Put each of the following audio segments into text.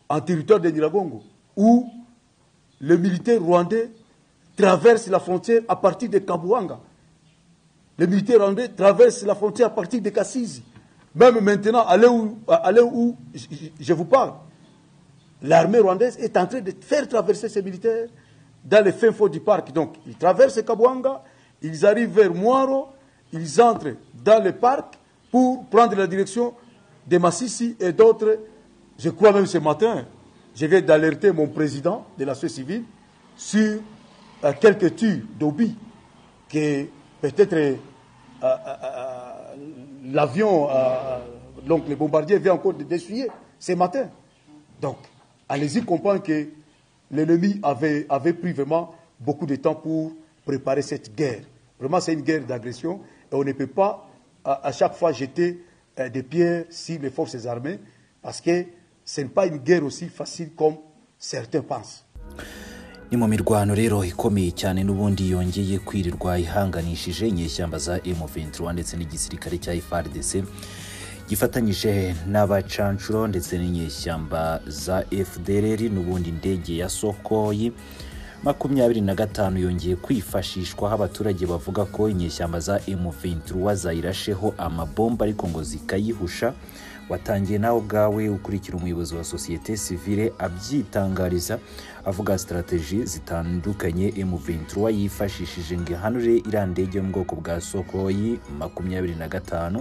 en territoire de Niragongo, où les militaires rwandais traversent la frontière à partir de Kabouanga. Les militaires rwandais traversent la frontière à partir de Kassizi. Même maintenant, allez où, allez où je, je- je vous parle, l'armée rwandaise est en train de faire traverser ces militaires dans les fins fonds du parc. Donc, ils traversent Kabouanga, ils arrivent vers Moiro, ils entrent dans le parc pour prendre la direction de Massissi et d'autres. Je crois même ce matin, je viens d'alerter mon président de la société civile sur euh, quelques tirs d'Obi que peut-être euh, euh, euh, l'avion, euh, donc le bombardier vient encore de d'essuyer ce matin. Donc, allez-y comprendre que l'ennemi avait, avait pris vraiment beaucoup de temps pour préparer cette guerre. Vraiment, c'est une guerre d'agression et on ne peut pas à, à chaque fois jeter euh, des pierres sur les forces armées parce que ce n'est pas une guerre aussi facile comme certains pensent. ni mu mirwano rero ikomeye cyane n'ubundi yongeye kwirirwa ihanganishije inyeshyamba za M23 ndetse n'igisirikare cya FARDC gifatanyije n'abacanshuro ndetse n'inyeshyamba za FDLR n'ubundi indege ya Sokoyi makumyabiri na gatanu yongeye kwifashishwa aho abaturage bavuga ko inyeshyamba za M23 zayirasheho amabomba ariko ngo zikayihusha watangiye nawe ubwawe ukurikira umuyobozi wa sosiyete sivile abyitangariza avuga sitarateji zitandukanye M23 yifashishije ngo ihanure iriya ndege yo mu bwoko bwa Sokoyi makumyabiri na gatanu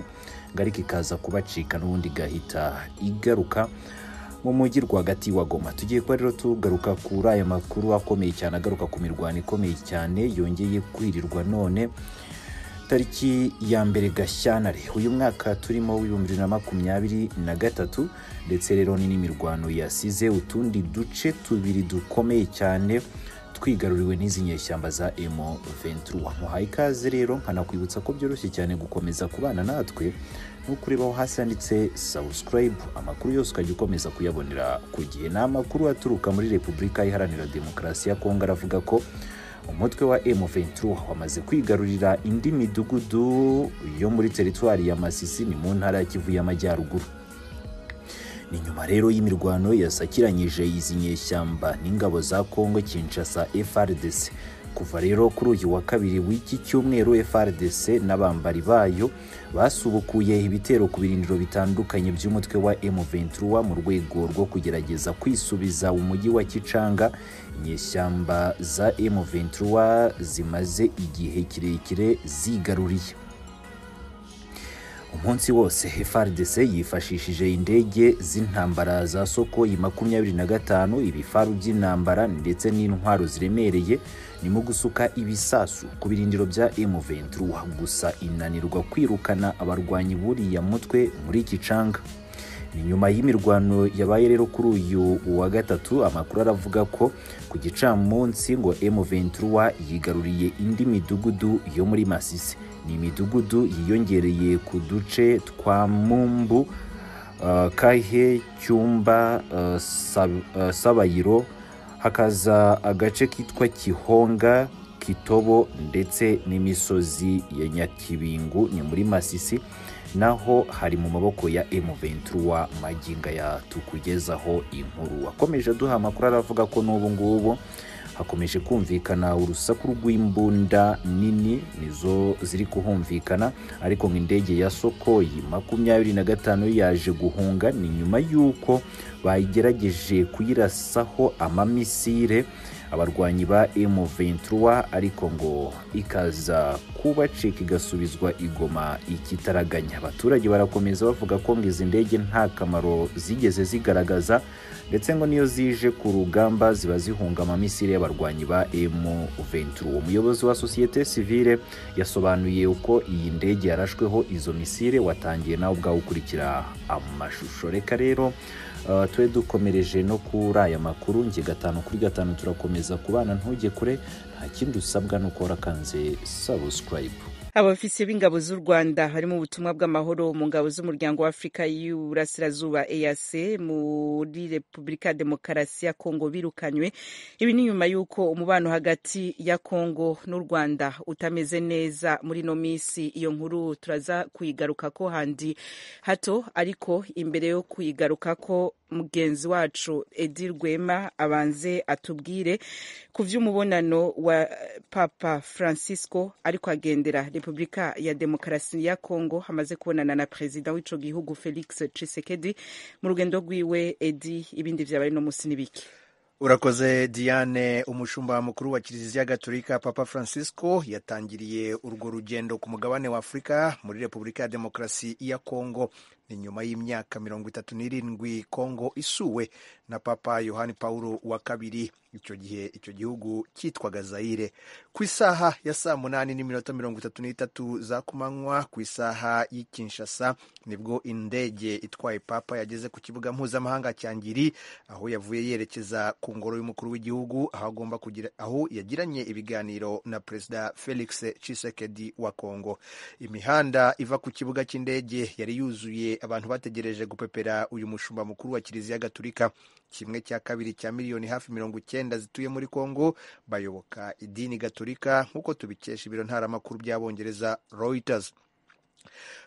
ngo ariko ikaza kubacika n'ubundi igahita igaruka mu mujyi rwagati wa goma tugiye kuba rero tugaruka kuri aya makuru akomeye cyane agaruka ku mirwano ikomeye cyane yongeye kwirirwa none tariki ya mbere gashyantare uyu mwaka turimo w'ibihumbi bibiri na makumyabiri na gatatu ndetse rero ni n'imirwano yasize utundi duce tubiri dukomeye cyane twigaruriwe n'izi nyeshyamba za emo 23 muhaye ikaze rero nkanakwibutsa ko byoroshye cyane gukomeza kubana natwe ni ukureba aho hasi handitse subscribe amakuru yose ukajya ukomeza kuyabonera ku gihe ni amakuru aturuka muri repubulika iharanira demokarasi ya kongo aravuga ko umutwe wa M23 wamaze kwigarurira indi midugudu yo muri teritwari ya Masisi ni mu ntara ya Kivu y'Amajyaruguru ni nyuma rero y'imirwano yasakiranyije izi nyeshyamba n'ingabo za Kongo Kinshasa FRDC kuva rero kuri uyu wa kabiri w'iki cyumweru FRDC n'abambari bayo basubukuye ibitero ku birindiro bitandukanye by'umutwe wa M23 mu rwego rwo kugerageza kwisubiza umujyi wa Kicanga inyeshyamba za M23 zimaze igihe kirekire zigaruriye umunsi wose FARDC yifashishije indege z'intambara za Sokoyi makumyabiri na gatanu ibifaru by'intambara ndetse n'intwaro ziremereye nimo gusuka ibisasu ku birindiro bya M23 gusa inanirwa kwirukana abarwanyi buriya mutwe muri Kicanga ni nyuma y'imirwano yabaye rero kuri uyu wa gatatu amakuru aravuga ko ku gicamunsi ngo M23 yigaruriye indi midugudu yo muri Masisi ni imidugudu yiyongereye ku duce twa Mumbu uh, Kahe Cyumba uh, Sab- uh, Sabayiro hakaza agace kitwa Gihonga Kitobo ndetse n'imisozi ya Nyakibingu ni muri Masisi naho hari mu maboko ya M23 maginga ya tukugezaho inkuru akomeje aduha amakuru aravuga ko n'ubu ngubu hakomeje kumvikana urusaku rw'imbunda nini nizo ziri kuhumvikana ariko ngo indege ya Sokoyi makumyabiri na gatanu yaje guhunga ni nyuma y'uko bagerageje kuyirasaho amamisire abarwanyi ba M23 ariko ngo ikaza kubacika igasubizwa igoma ikitaraganya abaturage barakomeza bavuga ko ngo izi ndege nta kamaro zigeze zigaragaza ndetse ngo niyo zije ku rugamba ziba zihunga amamisire y'abarwanyi ba M23 umuyobozi wa sosiyete sivile yasobanuye uko iyi ndege yarashweho izo misire watangiye nawe ubwawe ukurikira amashusho reka rero Uh, twe dukomereje no kuri aya makuru nge gatanu kuri gatanu turakomeza kubana ntujye kure nta kindi usabwa ni uko warakanze subscribe abafisi b'ingabo z'u rwanda bari mu butumwa bw'amahoro mu ngabo z'umuryango w'afurika y'uburasirazuba eac muri repubulika ya demokarasi ya kongo birukanywe ibi ni nyuma y'uko umubano hagati ya kongo n'u rwanda utameze neza muri ino minsi iyo nkuru turaza kuyigaruka ko handi hato ariko imbere yo kuyigaruka ko mugenzi wacu edi rwema abanze atubwire ku by'umubonano wa papa francisco ariko agendera repubulika ya demokarasi ya congo hamaze kubonana na perezida w'ico gihugu felix cisekedi mu rugendo rwiwe edi ibindi byabaye no munsi n'ibiki urakoze diane umushumba mukuru wa kiliziya gatolika papa francisco yatangiriye urwo rugendo ku mugabane wa afurika muri repubulika ya demokarasi ya kongo ni nyuma y'imyaka mirongo itatu n'irindwi kongo isuwe na papa yohani paulo wa kabiri icyo gihe icyo gihugu cyitwaga zayire ku isaha ya saa munani n'iminota mirongo itatu n'itatu za kumanywa ku isaha y'i kinshasa nibwo indege itwaye papa yageze ku kibuga mpuzamahanga cya ngiri aho yavuye yerekeza ku ngoro y'umukuru w'igihugu aho agomba kugira aho yagiranye ibiganiro na perezida felix cisekedi wa kongo imihanda iva ku kibuga cy'indege yari yuzuye abantu bategereje gupepera uyu mushumba mukuru wa kiliziya gaturika kimwe cya kabiri cya miliyoni hafi mirongo icyenda zituye muri kongo bayoboka idini gaturika nk'uko tubikesha ibiro ntaramakuru by'abongereza reuters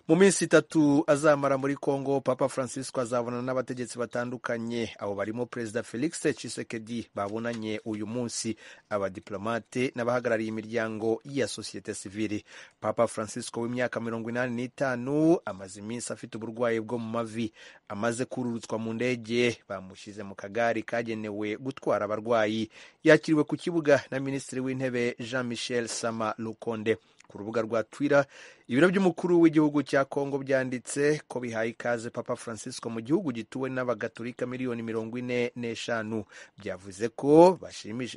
mu minsi itatu azamara muri congo papa francisco azabonana n'abategetsi batandukanye abo barimo perezida felix cisekedi babonanye uyu munsi abadiplomate n'abahagarariye imiryango ya sosiyete sivili papa francisco w'imyaka mirongo inani n'itanu amaze iminsi afite uburwayi bwo mu mavi amaze kururutswa mu ndege bamushyize mu kagari kagenewe gutwara abarwayi yakiriwe ku kibuga na minisitiri w'intebe jean michel sama lukonde ku rubuga rwa twitter ibiro by'umukuru w'igihugu cya congo byanditse ko bihaye ikaze papa francisco mu gihugu gituwe n'abagatolika miliyoni mirongo ine n'eshanu byavuze ko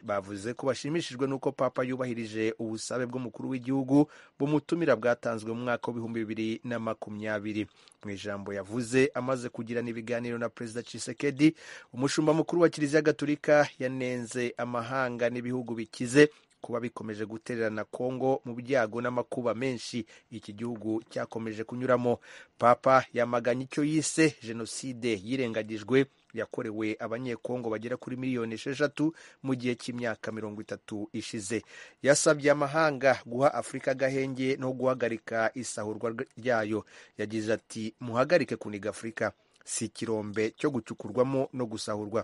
bavuze ko bashimishijwe n'uko papa yubahirije ubusabe bw'umukuru w'igihugu bumutumira bwatanzwe mu mwaka w'ibihumbi bibiri na makumyabiri mu ijambo yavuze amaze kugirana ibiganiro na perezida cisekedi umushumba mukuru wa kiliziya gatolika yanenze amahanga n'ibihugu bikize kuba bikomeje gutererana kongo mu byago n'amakuba menshi iki gihugu cyakomeje kunyuramo papa yamaganye icyo yise jenoside yirengagijwe yakorewe abanyekongo bagera kuri miliyoni esheshatu mu gihe cy'imyaka mirongo itatu ishize yasabye amahanga guha afurika agahenge no guhagarika isahurwa ryayo yagize ati muhagarike kuniga afurika si ikirombe cyo gucukurwamo no gusahurwa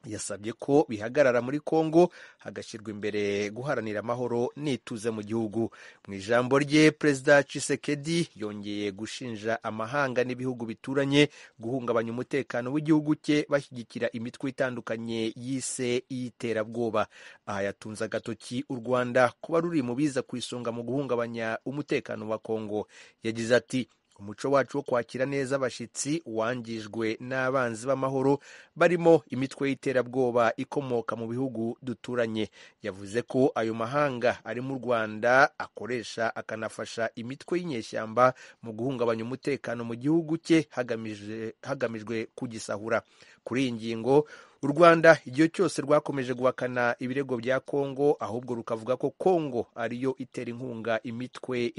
yasabye ko bihagarara muri congo hagashyirwa imbere guharanira amahoro n'ituze mu gihugu mu ijambo rye perezida cisekedi yongeye gushinja amahanga n'ibihugu bituranye guhungabanya umutekano w'igihugu cye bashyigikira imitwe itandukanye yise y'iterabwoba aha yatunze agatoki u rwanda kuba ruri mu biza ku isonga mu guhungabanya umutekano wa congo yagize ati umuco wacu wo kwakira neza abashyitsi wangijwe n'abanzi b'amahoro barimo imitwe y'iterabwoba ikomoka mu bihugu duturanye yavuze ko ayo mahanga ari mu rwanda akoresha akanafasha imitwe y'inyeshyamba mu guhungabanya umutekano mu gihugu cye hagamijwe kugisahura kuri iyi ngingo u rwanda igihe cyose rwakomeje guhakana ibirego bya kongo ahubwo rukavuga ko kongo ariyo itera inkunga imitwe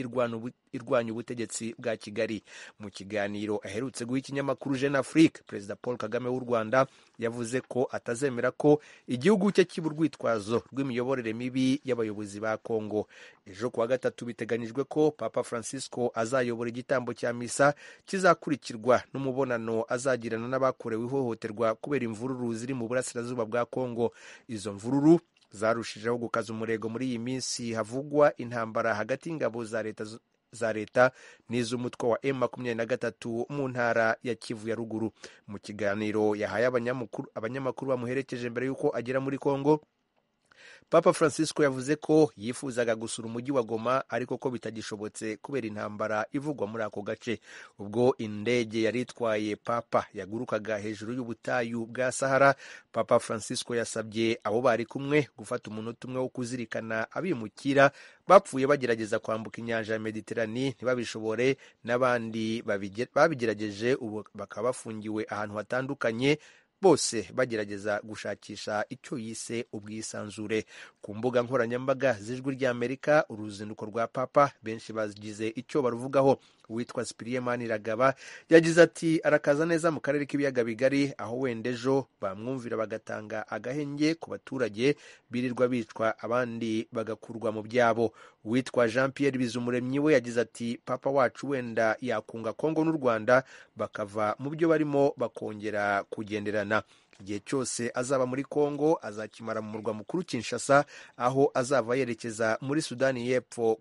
irwanya ubutegetsi bwa kigali mu kiganiro aherutse guha ikinyamakuru jeune afrique perezida paul kagame w'u rwanda yavuze ko atazemera ko igihugu cye kiba urwitwazo rw'imiyoborere mibi y'abayobozi ba kongo ejo kuwa gatatu biteganyijwe ko papa francisco azayobora igitambo cya misa kizakurikirwa n'umubonano azagirana n'abakorewe ihohoterwa kubera imvururu ziri mu burasirazuba bwa kongo izo mvururu zarushijeho gukaza umurego muri iyi minsi havugwa intambara hagati y'ingabo za leta za leta n'iz'umutwe wa m makumyabiri na gatatu mu ntara ya kivu ya ruguru mu kiganiro yahaye abanyamakuru bamuherekeje mbere y'uko agera muri kongo papa francisco yavuze ko yifuzaga gusura umujyi wa goma ariko ko bitagishobotse kubera intambara ivugwa muri ako gace ubwo indege yari itwaye papa yagurukaga hejuru y'ubutayu bwa sahara papa francisco yasabye abo bari kumwe gufata umunota umwe wo kuzirikana abimukira bapfuye bagerageza kwambuka inyanja ya mediterani ntibabishobore n'abandi babigerageje ubu bakaba bafungiwe ahantu hatandukanye bose bagerageza gushakisha icyo yise ubwisanzure ku mbuga nkoranyambaga z'ijwi ry'amerika uruzinduko rwa papa benshi bagize icyo baruvugaho uwitwa sipiriye maniragaba yagize ati arakaza neza mu karere k'ibiyaga bigari aho wenda ejo bamwumvira bagatanga agahenge ku baturage birirwa bicwa abandi bagakurwa mu byabo uwitwa jean pierre bizumuremyi we yagize ati papa wacu wenda yakunga kongo n'u rwanda bakava mu byo barimo bakongera kugenderana igihe cyose azaba muri kongo azakimara mu murwa mukuru kinshasa aho azava yerekeza muri sudani y'epfo